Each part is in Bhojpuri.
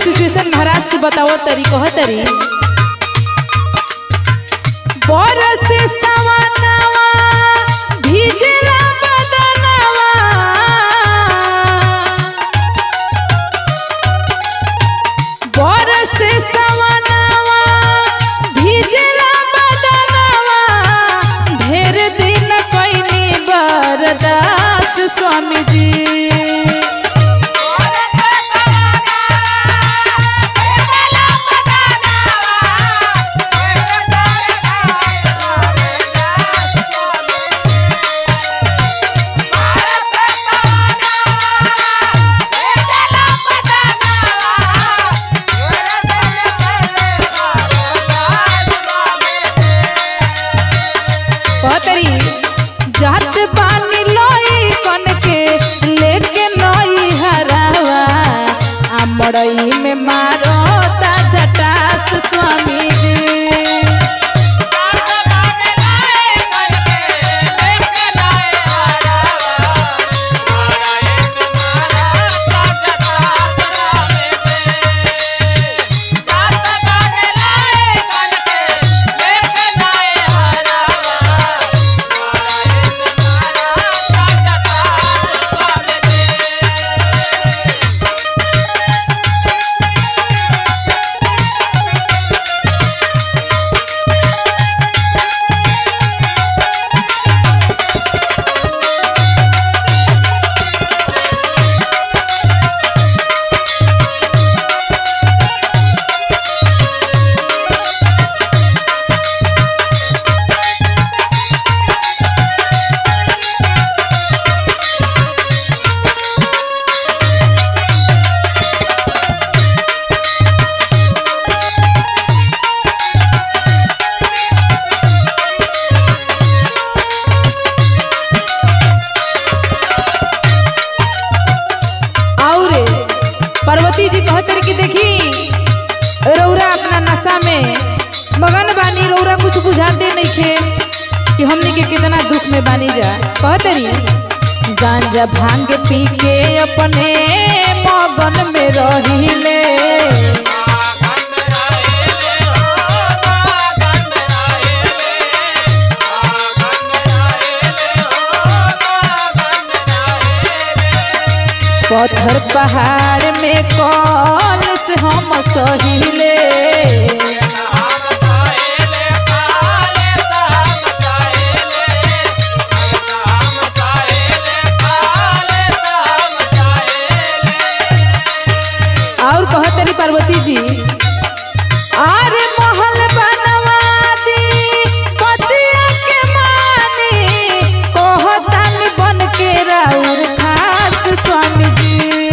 सिचुएशन महाराज से बताओ तरी कह तरी बरस सवनवा भीजला बदनवा बरस सवनवा भीजला बदनवा ढेर दिन कैनी बरदास स्वामी जी कहतरी जात पानी लोई कन के लेके नई हरावा आ मड़ई में मारो ता जटास स्वामी जी और पार्वती जी कहते कि देखी रौरा अपना नशा में मगन बानी रौरा कुछ बुझाते नहीं खे कि हमने के कितना दुख में बानी जा कहते रही गांजा भांग पी के अपने मगन में रहिले पत्थर पहाड़ में कौन से हम सहिले और कहत रही पार्वती जी आरे महल बनवा दी पतिया के मानी कहतन बन के राउर खास स्वामी जी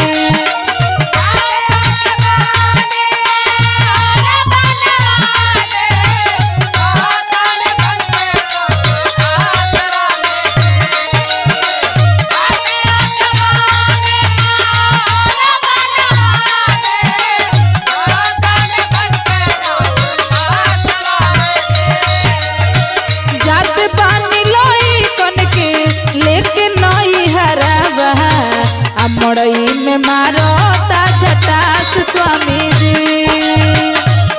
जात पानी लोई कन के लेके नई हरावा आ मड़ई में मारो ता झटास स्वामी जी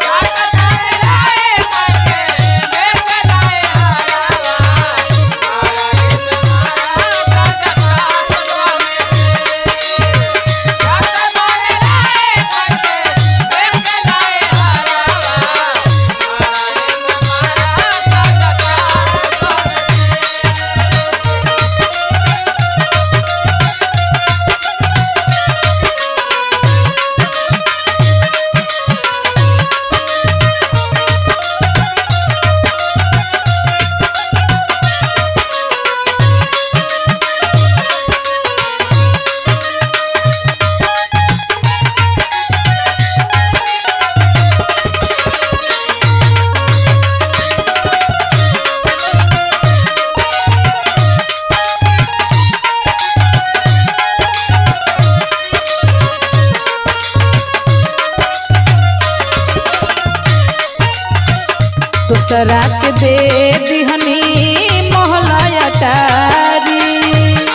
दूसरा के दे दिहनी मोहलया टारी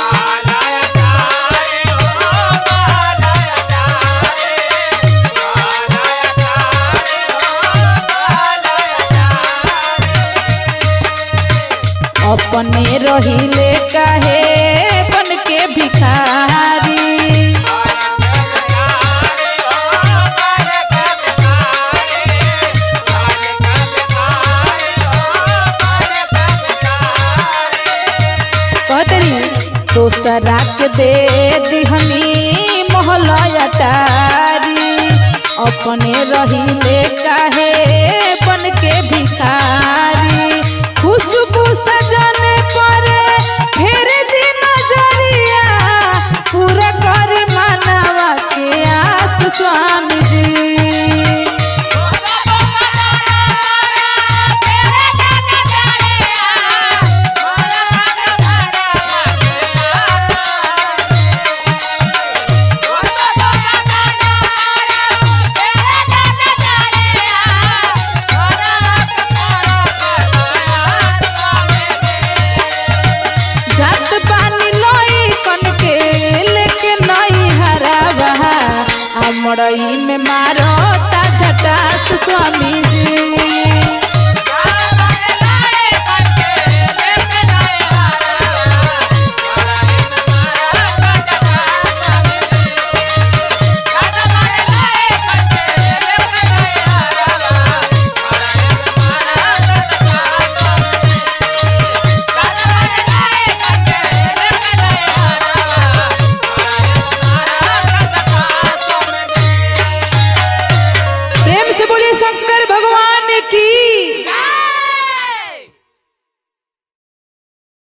Bye. अपने रहिले काहे बन के भिखारी कहतरी दोसरा के दे दिहनी मोहलया तारी अपने रहिले काहे बन के भिखारी खुशबू सजने पर फेर दी नजरिया पूरा कर मानवा के आस स्वामी जी